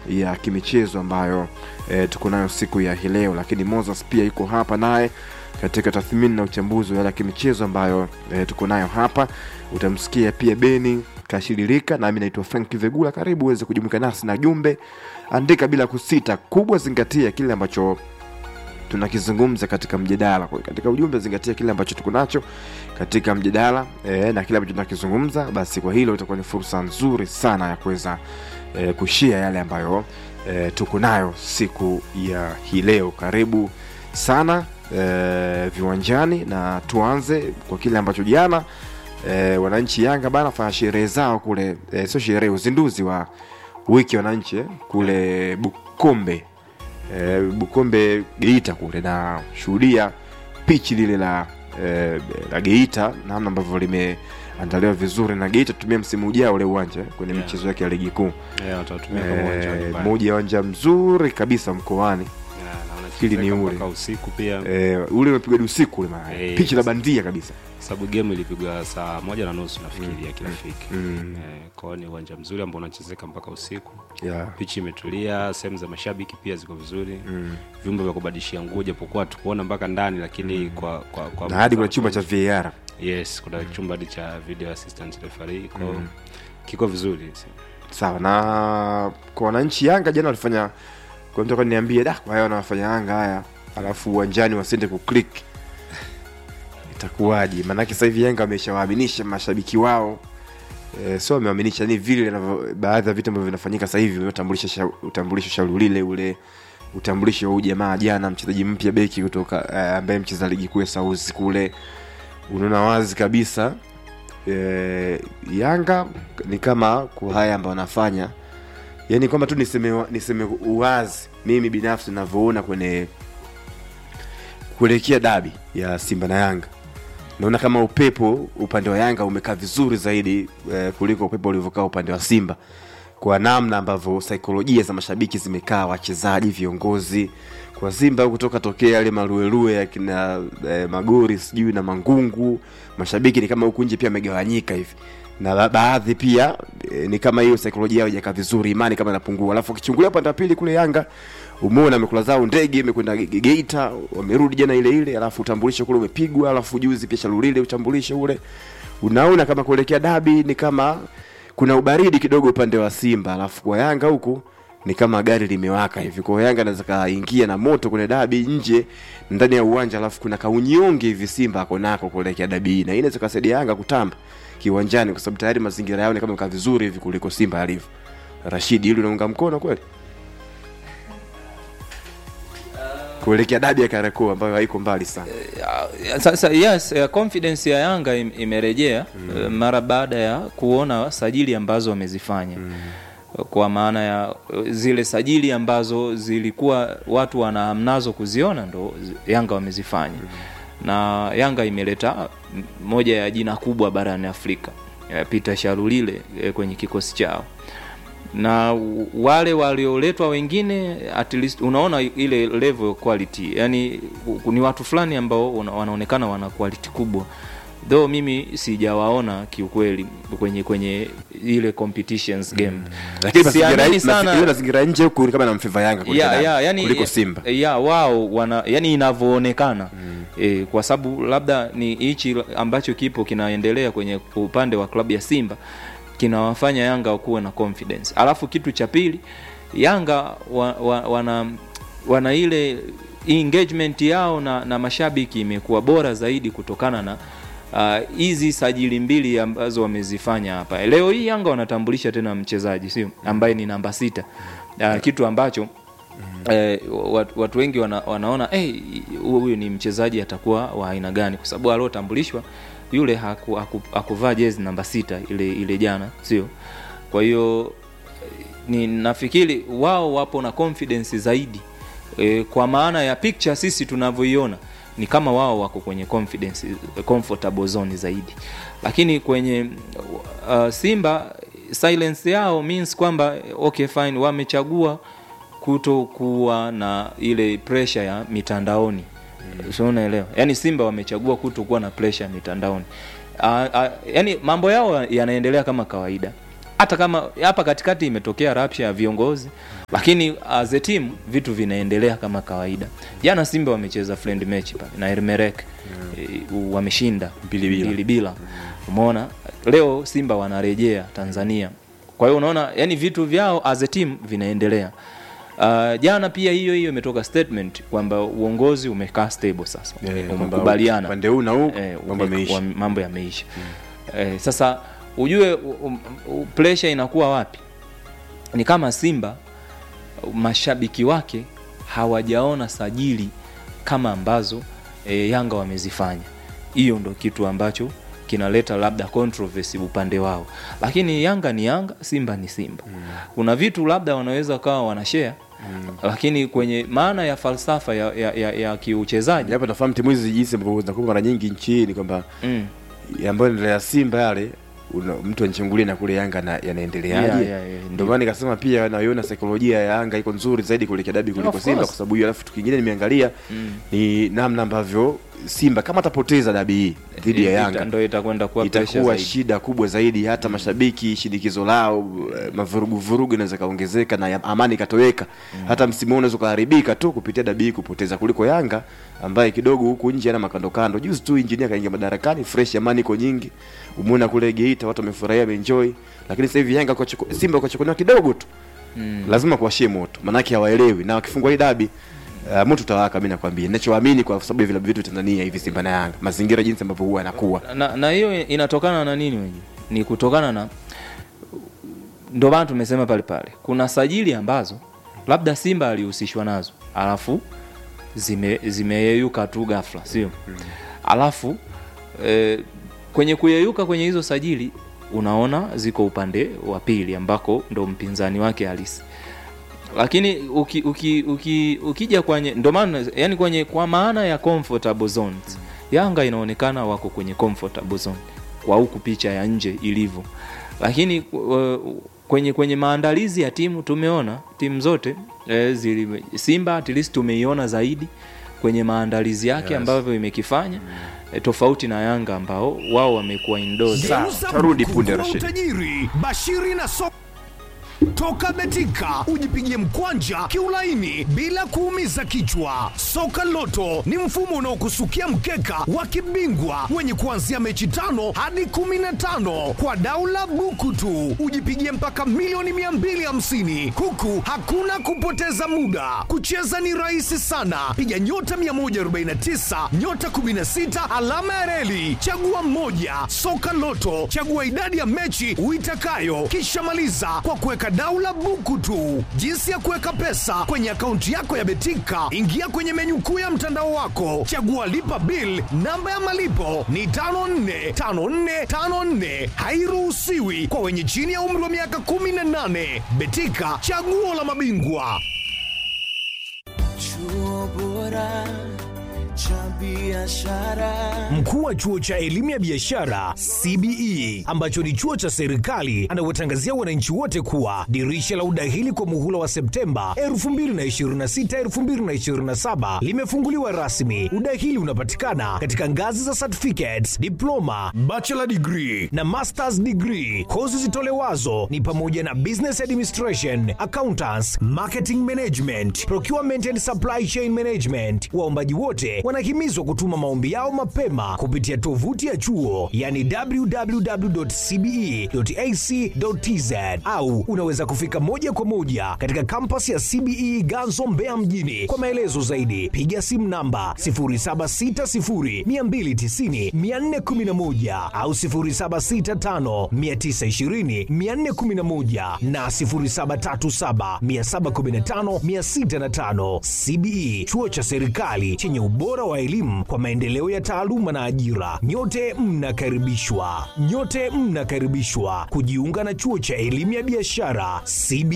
ya kimichezo ambayo e, tuko nayo siku ya hii leo, lakini Moses pia yuko hapa naye katika tathmini na uchambuzi wa yale ya kimichezo ambayo e, tuko nayo hapa. Utamsikia pia Beni Kashiririka, nami naitwa Frank Vegula. Karibu uweze kujumuika nasi na jumbe, andika bila kusita, kubwa zingatia kile ambacho tunakizungumza katika mjadala. Kwa hiyo katika ujumbe zingatia kile ambacho tuko nacho katika mjadala e, na kile ambacho tunakizungumza, basi kwa hilo itakuwa ni fursa nzuri sana ya kuweza e, kushia yale ambayo e, tuko nayo siku ya hii leo. Karibu sana e, viwanjani, na tuanze kwa kile ambacho jana e, wananchi Yanga bana fanya sherehe zao kule e, sio sherehe, uzinduzi wa wiki ya wananchi eh, kule Bukombe e, Bukombe Geita kule, na shuhudia pichi lile la e, la Geita namna ambavyo limeandaliwa vizuri, na Geita tutumia msimu ujao ule uwanja eh, kwenye Yeah. michezo yake ya ligi kuu Yeah, watatumia kama uwanja wa e, nyumbani. moja ya uwanja mzuri kabisa mkoani Yeah, na wanachezeka Hili ni ule. mpaka usiku pia e, ule umepigwa hadi usiku ule maana Eh, pichi la bandia kabisa sababu game ilipigwa saa moja na nusu nafikiri ya kirafiki mm. Eh, kwao ni uwanja mzuri ambao unachezeka mpaka usiku yeah. pichi imetulia sehemu za mashabiki pia ziko vizuri mm. vyumba vya kubadilishia nguo japokuwa tukuona mpaka ndani lakini kwa, kwa, kwa na hadi kuna chumba cha VAR yes kuna chumba hadi cha video assistant referee kwao Mm. kiko vizuri sawa na kwa wananchi Yanga jana walifanya kwa mtu akaniambia da kwa hiyo wanafanya Yanga haya alafu uwanjani wasiende kuclick itakuwaje maanake sasa hivi Yanga wameshawaaminisha mashabiki wao e, sio wamewaaminisha ni vile inavyo- baadhi ya vitu ambavyo vinafanyika sasa hivi utambulisho sha, utambulisho shauri lile ule utambulisho wa huyu jamaa jana mchezaji mpya beki kutoka eh, ambaye mcheza ligi kuu ya Sauzi kule unaona wazi kabisa e, Yanga ni kama kwa haya ambayo wanafanya yani kwamba tu niseme, wa- niseme uwazi mimi binafsi navyoona kwenye kuelekea dabi ya Simba na Yanga naona kama upepo upande wa Yanga umekaa vizuri zaidi eh, kuliko upepo ulivyokaa upande wa Simba kwa namna ambavyo saikolojia za mashabiki zimekaa, wachezaji, viongozi. Kwa Simba huku toka tokea yale maruerue ya kina eh, Magori sijui na Mangungu, mashabiki ni kama huku nje pia wamegawanyika hivi na ba- baadhi pia e, ni kama hiyo saikolojia yao haijakaa vizuri, imani kama inapungua. Alafu ukichungulia upande wa pili kule Yanga, umeona amekula zao ndege, imekwenda Ge- Ge- Geita, wamerudi jana ile ile, alafu utambulisho kule umepigwa, alafu juzi pia Shalulile utambulisho ule, unaona kama kuelekea dabi ni kama kuna ubaridi kidogo upande wa Simba, alafu kwa Yanga huku ni kama gari limewaka hivi. Kwa hiyo Yanga anaweza kaingia na moto kwenye dabi nje ndani ya uwanja, alafu kuna kaunyonge hivi Simba ako nako kuelekea dabi hii, na hii inaweza kasaidia Yanga kutamba kiwanjani, kwa sababu tayari mazingira yao ni kama kaa vizuri hivi kuliko Simba alivyo. Rashidi, hili unaunga mkono kweli kuelekea dabi ya Kariakoo ambayo haiko mbali sana? Ya, sasa yes eh, confidence ya Yanga im- imerejea eh, mara baada ya kuona sajili ambazo wamezifanya kwa maana ya eh, zile sajili ambazo zilikuwa watu wanahamnazo kuziona ndo zi- Yanga wamezifanya na Yanga imeleta m- moja ya jina kubwa barani Afrika eh, Peter Sharulile eh, kwenye kikosi chao na w- wale walioletwa wengine at least unaona ile level quality yani u- ni watu fulani ambao una- wanaonekana wana quality kubwa though mimi sijawaona kiukweli kwenye kwenye ile competitions game Lakini mazingira Siamini mazingira- ile mazingira nje huku ni kama namfeva Yanga kuliko ya, dabi, ya, yani, kuliko Simba. ya wao wana yani inavyoonekana e, kwa sababu labda ni hichi ambacho kipo kinaendelea kwenye upande wa klabu ya Simba kinawafanya Yanga wakuwe na confidence. Alafu kitu cha pili Yanga wa, wa, wana wana ile engagement yao na, na mashabiki imekuwa bora zaidi kutokana na ah, hizi sajili mbili ambazo wamezifanya hapa. Leo hii Yanga wanatambulisha tena mchezaji sio ambaye ni namba sita uh, kitu ambacho eh, watu, watu wengi wana, wanaona eh, huyu ni mchezaji atakuwa wa aina gani, kwa sababu aliotambulishwa yule haku, haku, hakuvaa jezi namba sita ile ile jana, sio? Kwa hiyo eh, ni nafikiri wao wapo na confidence zaidi e, kwa maana ya picture sisi tunavyoiona ni kama wao wako kwenye confidence comfortable zone zaidi, lakini kwenye uh, Simba silence yao means kwamba okay fine, wamechagua kutokuwa na ile pressure ya mitandaoni mm. so unaelewa yani simba wamechagua kutokuwa na pressure ya mitandaoni uh, uh, yani mambo yao yanaendelea kama kawaida hata kama hapa katikati imetokea rapsha ya viongozi lakini as a team vitu vinaendelea kama kawaida jana simba wamecheza friend match pale na ermerek mm. wameshinda Mbili bila. mbili bila umeona leo simba wanarejea tanzania kwa hiyo unaona yani vitu vyao as a team vinaendelea Uh, jana pia hiyo hiyo imetoka statement kwamba uongozi umekaa stable sasa Eh, kwamba umekubaliana upande huu na huu eh, mambo ume- yameisha. wa- mambo yameisha eh, sasa ujue um, um, pressure inakuwa wapi ni kama simba mashabiki wake hawajaona sajili kama ambazo e, yanga wamezifanya hiyo ndo kitu ambacho kinaleta labda controversy upande wao lakini yanga ni yanga simba ni simba mm. kuna vitu labda wanaweza kawa wanashare mm. lakini kwenye maana ya falsafa ya, ya, ya, ya kiuchezaji japo nafahamu timu hizi jinsi ambavyo zinakuwa mara nyingi nchini kwamba mm. ambayo endelea simba yale una, mtu anchungulie na kule yanga na yanaendeleaje Yeah, yeah, yeah, ndio ndio. maana nikasema pia naiona saikolojia ya yanga iko nzuri zaidi kuelekea dabi kuliko Of simba course. kwa sababu hiyo alafu tukingine nimeangalia ni namna ambavyo simba kama atapoteza dabi hii dhidi ya Ita- yanga ndo itakwenda kuwa pressure itakuwa zaidi. shida kubwa zaidi hata mashabiki shinikizo lao eh, mavuruguvurugu inaweza kaongezeka na ya- amani ikatoweka hata msimu huu unaweza ukaharibika tu kupitia dabi hii kupoteza kuliko yanga ambaye kidogo huku nje ana makandokando juzi tu injinia kaingia madarakani fresh amani iko nyingi umeona kule geita watu wamefurahia wameenjoy lakini sasa hivi yanga kwa chuku- simba ukachukuliwa kidogo tu Mm. lazima kuwashie moto maanake hawaelewi na wakifungwa hii dabi Uh, moto utawaka mi nakwambia ninachoamini kwa sababu ya vilabu vyetu tanzania hivi simba na yanga mazingira jinsi ambavyo huwa yanakuwa na na hiyo inatokana na nini wenyewe ni kutokana na ndio maana tumesema pale pale kuna sajili ambazo labda simba alihusishwa nazo alafu zime zimeyeyuka tu ghafla sio alafu eh, kwenye kuyeyuka kwenye hizo sajili unaona ziko upande wa pili ambako ndo mpinzani wake halisi lakini uki, uki, uki, ukija kwenye ndo maana yani kwenye kwa maana ya comfortable zones yanga inaonekana wako kwenye comfortable zone kwa huku picha ya nje ilivyo lakini uh, kwenye kwenye maandalizi ya timu tumeona timu zote eh, zili, simba at least tumeiona zaidi kwenye maandalizi yake Yes. ambavyo imekifanya eh, tofauti na yanga ambao wao wamekuwa indoors Sawa, Geuza tarudi buku punde, kuwa Rashid. utajiri bashiri na so toka betika ujipigie mkwanja kiulaini bila kuumiza kichwa soka loto ni mfumo unaokusukia mkeka wa kibingwa wenye kuanzia mechi tano hadi 15 kwa daula buku tu ujipigie mpaka milioni 250 huku hakuna kupoteza muda kucheza ni rahisi sana piga nyota 149 nyota 16 alama ya reli chagua mmoja soka loto chagua idadi ya mechi uitakayo kisha maliza kwa kuweka daula buku tu jinsi ya kuweka pesa kwenye akaunti yako ya betika ingia kwenye menyu kuu ya mtandao wako chagua lipa bil namba ya malipo ni 545454 hairuhusiwi kwa wenye chini ya umri wa miaka 18 betika chaguo la mabingwa Chuo bora cha biashara. Mkuu wa chuo cha elimu ya biashara CBE ambacho ni chuo cha serikali anawatangazia wananchi wote kuwa dirisha la udahili kwa muhula wa Septemba 2026 2027 limefunguliwa rasmi. Udahili unapatikana katika ngazi za certificates, diploma, bachelor degree na masters degree. Kozi zitolewazo ni pamoja na business administration, accountants, marketing management, procurement and supply chain management. Waombaji wote wanahimizwa kutuma maombi yao mapema kupitia tovuti ya chuo yani www.cbe.ac.tz au unaweza kufika moja kwa moja katika kampasi ya CBE Ganzo Mbeya mjini. Kwa maelezo zaidi piga simu namba 0760290411 au 0765920411 na 0737715605. CBE chuo cha serikali chenye ubora wa elimu kwa maendeleo ya taaluma na ajira. Nyote mnakaribishwa, nyote mnakaribishwa kujiunga na chuo cha elimu ya biashara CBE.